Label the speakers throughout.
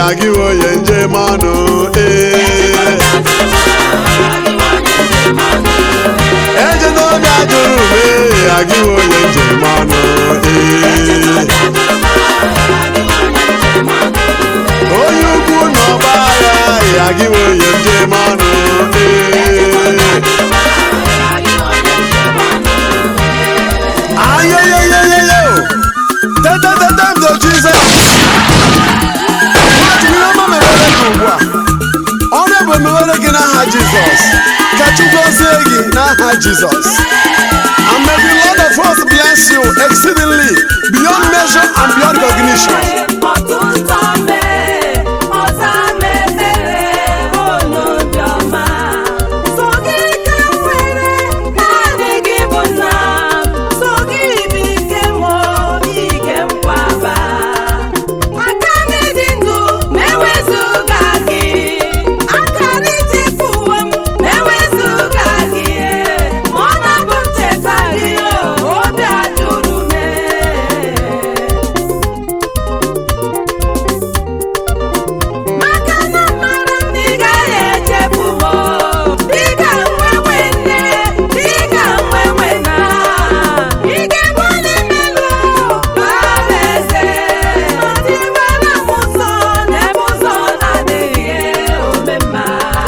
Speaker 1: agịwo onye njem ọnụ ee eje n'obi ajụrụ m ee agịwo onye njem ọnụ ee onye ukwu na ọgba agha ee agịwo onye njem ọnụ ee ayeyeyeyeyo tetetetemdo jizọs nwachukwu ọma mewere gị ugbu a ọrụ bụ emewere gị n'aha jizọs ka chukwu gọzie gị n'aha jizọs and may the lord of hosts bless you exceedingly beyond measure and beyond recognition
Speaker 2: Obi ajụrụ m maka na mara m na ị gaghị echefu m dịka nwenwe nne dịka nwenwe na ị ga-ebuli melu bara eze tiwara m ụzọ n'ebe ụzọ na-adịghị omemma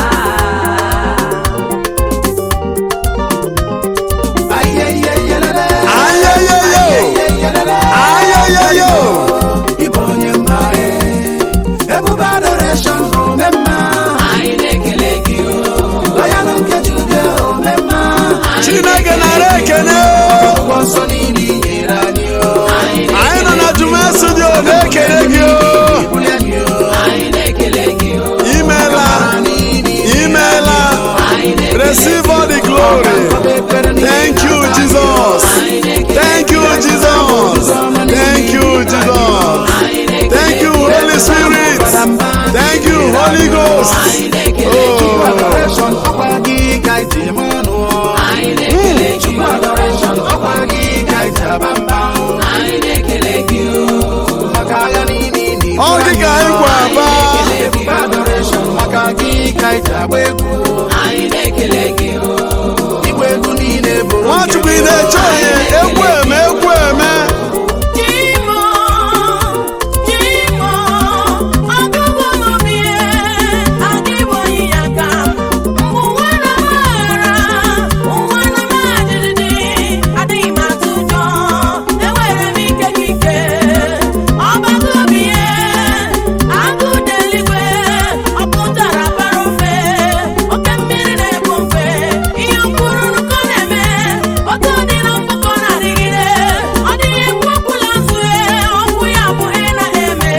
Speaker 1: ayeyeyo ayeyeyo
Speaker 3: Ịbụ onye mmarị, ebube adoration omemma. Anyị na-ekele gị o. Loyal nke Jude omemma.
Speaker 1: chineke nara ekene
Speaker 3: Ụgwọ nsọ niile i nyere anyị o.
Speaker 1: anyị nọ na juma studio na-ekele gị o
Speaker 3: Bulie gị o. Anyị na-ekele gị o.
Speaker 1: imela imela receive all the glory thank you jesus thank you jesus thank you jesus thank you holy spirit thank you holy ghost oh.
Speaker 3: Adoration ọkwa gị ka anyị ji eme ọnụ o. Chukwu adoration ọkwa gị ka anyị ji aba mba o. Maka agha niile ị na-ebu
Speaker 1: ọ dị ka anyị kwa aba
Speaker 3: ebube adoration maka gị ka anyị ji agba egwu igwe egwu niile bụrụ
Speaker 1: nwachukwu ị na-eche onye egwu eme egwu eme
Speaker 2: Chimo, Chimo, ọgụgụ mụmie, adịbụ ya ka ụwa na mara, ụwa na majiridi, adịghị m atụ ụjọ, enwere m ike n'ike, ọgbagụ bie, agụ deligwe, ọ pụtara bara ofe, oke mmiri na-egbu mgbe, ihe mkpụrụ nkọ na-eme, otu dị na mgbakọ na-adịgide, ọ dịghị ekwu ọkwụla nzue, ọkwụ ya bụ ị na-eme.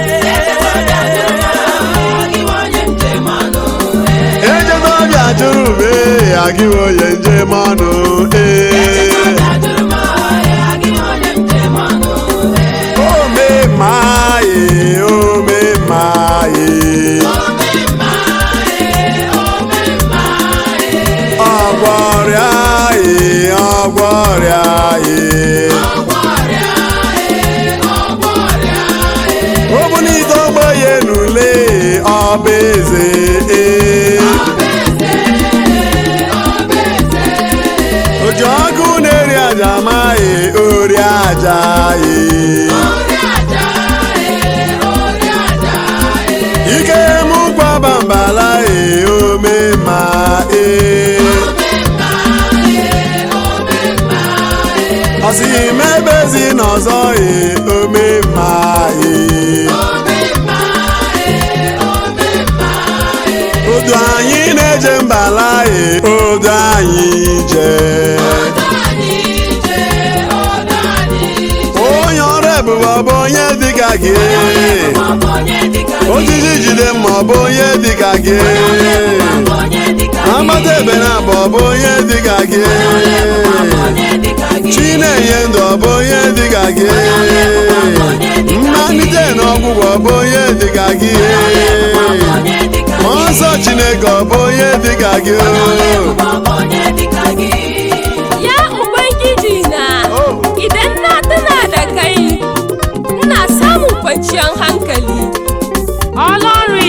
Speaker 1: eje n'ọbịa jụrụ m ee agịghị onye njem ọnụ ee omemaye omemaye ọgwọrịa ee ọgwọrịa ee ọ bụ n'ite ọgbọ ya n'ule ọba eze ee oji ọkụ na-eri aja amaghị ori aja ee ike mụ kwaba mbala ee omema ee ọsị mebezi n'ọzọ ee omema ee odu anyị na-eje mbala ee odu anyị jee onye ọrụ ebube ọ bụ onye dịka gị ojiji jide mma ọ bụ onye dịka gị amata ebe na abụ ọ bụ onye dịka gị chi na-enye ndụ ọ bụ onye dịka gị mmalite na ọgwụgwọ ọ bụ onye dịka gị mmụọ nsọ chineke ọ bụ onye dịka gị
Speaker 4: Ya Ubangiji na, idan na tuna da kai, ina samun kwanciyar hankali. Ọlọ́run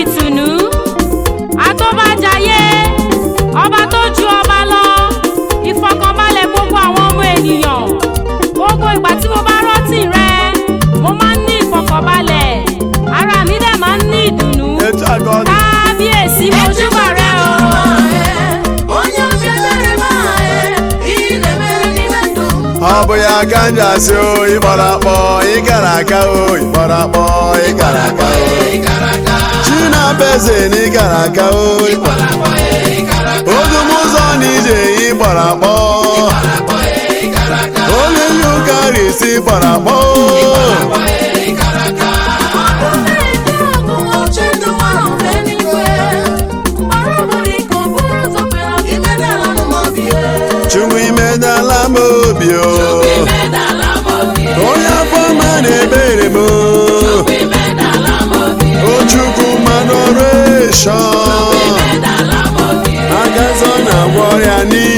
Speaker 1: ọ bụ ya ka m ji asị o ịgbara akpọ ịkara aka o ịgbara akpọ ịkara aka o chinabeze na ịkara aka o odum ụzọ na ije ịgbara akpọ onye nye ụka risi gbara akpọ chukwu imedala m obi o onye afọ ma na-ebere m o chukwu mmanụ ọrụ eshọn agazọ na-agwọ ọrịa niile